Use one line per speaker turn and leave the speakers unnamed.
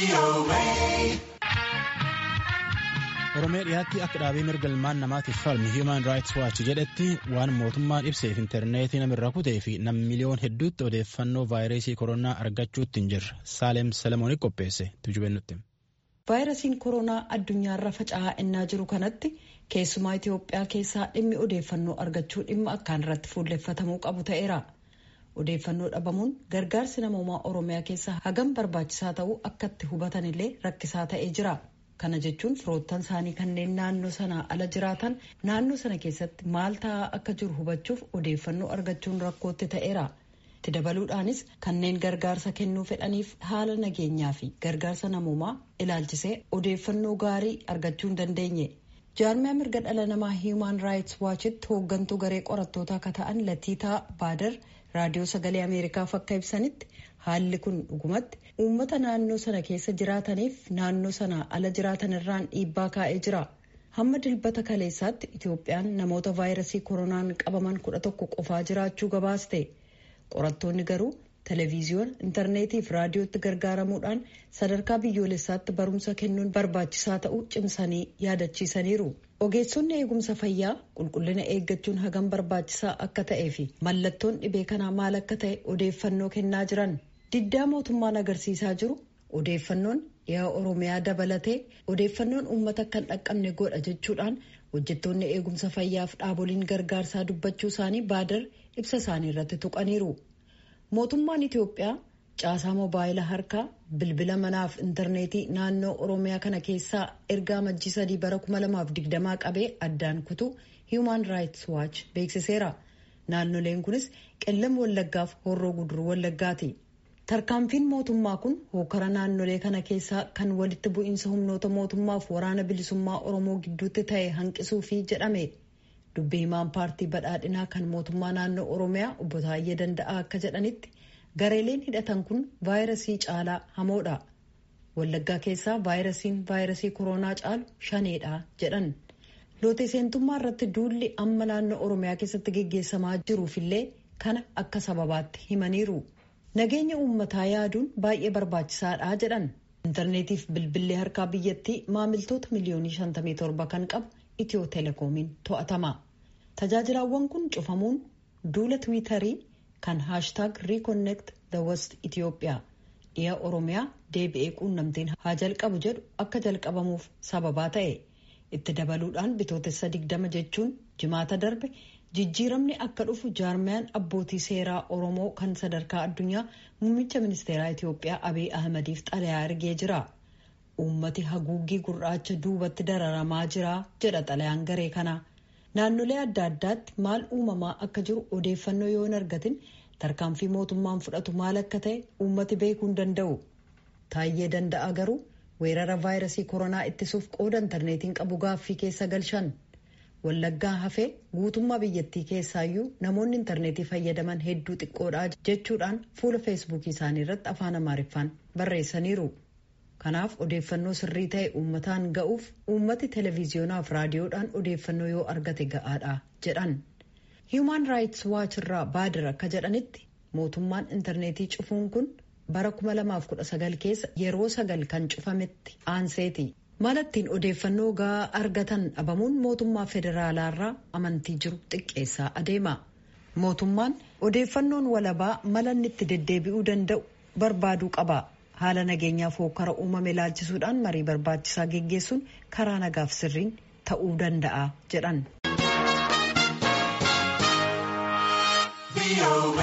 Oromiyaa dhiyaatti akka dhaabee mirga ilmaan namaatiif falmi Human Rights Watch jedhetti waan mootummaan ibseef intarneetii namirra kutee fi nam miliyoon hedduutti odeeffannoo vaayirasii koronaa argachuutti hin jirre Saaleem Salamoon qopheesse tujubennutti.
Vaayirasiin koronaa addunyaarra faca'aa innaa jiru kanatti keessumaa Itoophiyaa keessaa dhimmi odeeffannoo argachuu dhimma akkaan irratti fuulleffatamuu qabu ta'eera. Odeeffannoo dhabamuun gargaarsi namoomaa Oromiyaa keessa hagam barbaachisaa ta'uu akkatti hubatanillee rakkisaa ta'ee jira. Kana jechuun firoottan isaanii kanneen naannoo sanaa ala jiraatan naannoo sana keessatti maal ta'aa akka jiru hubachuuf odeeffannoo argachuun rakkootti ta'eera. Itti dabaluudhaanis kanneen gargaarsa kennuu fedhaniif haala nageenyaa fi gargaarsa namoomaa ilaalchisee odeeffannoo gaarii argachuu hin dandeenye. Jaarmiyaa mirga dhala namaa Human Rights Watchitti hooggantuu garee qorattootaa akka ta'an Latiitaa Baadar raadiyoo sagalee Ameerikaaf akka ibsanitti haalli kun dhugumatti uummata naannoo sana keessa jiraataniif naannoo sana ala jiraatan irraan dhiibbaa kaa'ee jira. Hamma dilbata kaleessaatti Itoophiyaan namoota vaayirasii koronaan qabaman kudha tokko qofaa jiraachuu gabaaste. Qorattoonni garuu televiziyoona, intarneetii fi raadiyootti gargaaramuudhaan sadarkaa biyyoolessaatti barumsa kennuun barbaachisaa ta'uu cimsanii yaadachiisaniiru. Ogeessonni eegumsa fayyaa qulqullina eeggachuun hagam barbaachisaa akka ta'ee fi mallattoon dhibee kanaa maal akka ta'e odeeffannoo kennaa jiran. Diddaa mootummaan agarsiisaa jiru odeeffannoon dhiyaa Oromiyaa dabalatee odeeffannoon uummata akka hin dhaqqabne godha jechuudhaan hojjettoonni eegumsa fayyaaf dhaaboliin gargaarsaa dubbachuu isaanii baadar ibsa isaanii irratti tuqaniiru. Mootummaan Itoophiyaa caasaa moobaayila harkaa bilbila manaaf intarneetii naannoo Oromiyaa kana keessaa ergaa majjii sadii bara 2020 qabee addaan kutuu Human Rights Watch beeksiseera. Naannoleen kunis qellam wallaggaaf horroo guduruu wallaggaati. Tarkaanfiin mootummaa kun hookara naannolee kana keessaa kan walitti bu'iinsa humnoota mootummaaf waraana bilisummaa Oromoo gidduutti ta'e hanqisuufi jedhame. Dubbii himaan paartii badhaadhinaa kan mootummaa naannoo Oromiyaa obbo Taayyee Danda'aa akka jedhanitti gareeleen hidhatan kun vaayirasii caalaa hamoodha. Wallaggaa keessaa vaayirasiin vaayirasii koronaa caalu shaneedha jedhan. Loote seentummaa irratti duulli amma naannoo Oromiyaa keessatti geggeessamaa jiruufillee kana akka sababaatti himaniiru. Nageenya uummataa yaaduun baay'ee barbaachisaadha jedhan. Intarneetiif bilbillee harkaa biyyattii maamiltoota miliyoonii 57 kan qabu Itiyoo Telekoomiin to'atama. Tajaajilawwan kun cufamuun duula Tiwiitarii kan haashtaag Reconnect the West Itoophiyaa dhiya Oromiyaa deebi'ee quunnamtiin haa jalqabu jedhu akka jalqabamuuf sababaa ta'e. Itti dabaluudhaan bitootessa 20 jechuun jimaata darbe jijjiiramni akka dhufu jaarmiyaan abbootii seeraa oromoo kan sadarkaa addunyaa muummicha ministeeraa itiyoophiyaa abiy ahmadiif xalayaa ergee jira uummati haguuggii gurraacha duubatti dararamaa jira jedha xalayaan garee kana naannolee adda addaatti maal uumamaa akka jiru odeeffannoo yoo hin argatin tarkaanfii mootummaan fudhatu maal akka ta'e uummati beekuu hin danda'u taayyee danda'a garuu weerara vaayirasii koronaa ittisuuf qooda intarneetiin qabu gaaffii keessa galchan. wallaggaa hafee guutummaa biyyattii keessaayyuu namoonni intarneetii fayyadaman hedduu xiqqoodha jechuudhaan fuula feesbuukii isaanii irratti afaan amaariffaan barreessaniiru kanaaf odeeffannoo sirrii ta'e uummataan ga'uuf uummati televiziyonaaf raadiyoodhaan odeeffannoo yoo argate ga'aadha jedhan hiiman raayits waachi irraa baadir akka jedhanitti mootummaan intarneetii cufuun kun bara 2019 keessa yeroo sagal kan cufametti aanseeti. mala ittiin odeeffannoo ga'aa argatan dhabamuun mootummaa federaalaarraa amantii jiru xiqqeessaa adeema mootummaan odeeffannoon walabaa mala inni itti deddeebi'uu danda'u barbaaduu qaba haala nageenyaaf hokkara uumame ilaalchisuudhaan marii barbaachisaa geggeessuun karaa nagaaf sirriin ta'uu danda'a jedhan.